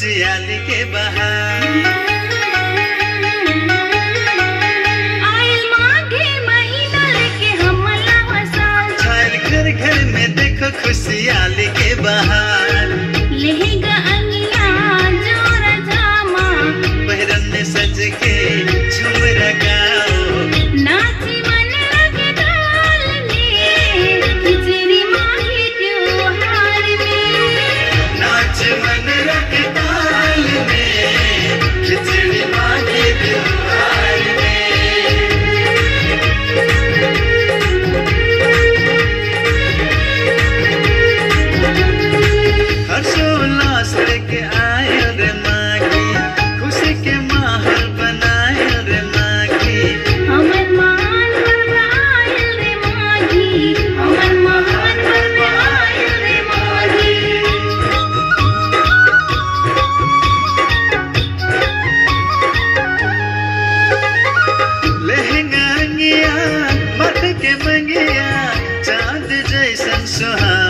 खुशहाली के बहार आइल माघे महीना लेके हम लावा साल छायल घर घर में देखो खुशहाली के बहार लहंगा अंगिया जोरा जामा बहरन में सज के झूम गाओ नाची मन लगे ताल में खिचड़ी माही त्योहार में नाच मन रख ताल में खिचड़ी मांगे त्योहार में हर्षोल्लास लेके आए रे माघी खुशी के माहौल बनाए रे माघी हमर मान बन आयल रे माघी हमर मान बन आयल रे माघी लहंगा अंगिया मट के मंगिया चांद जैसन सुहा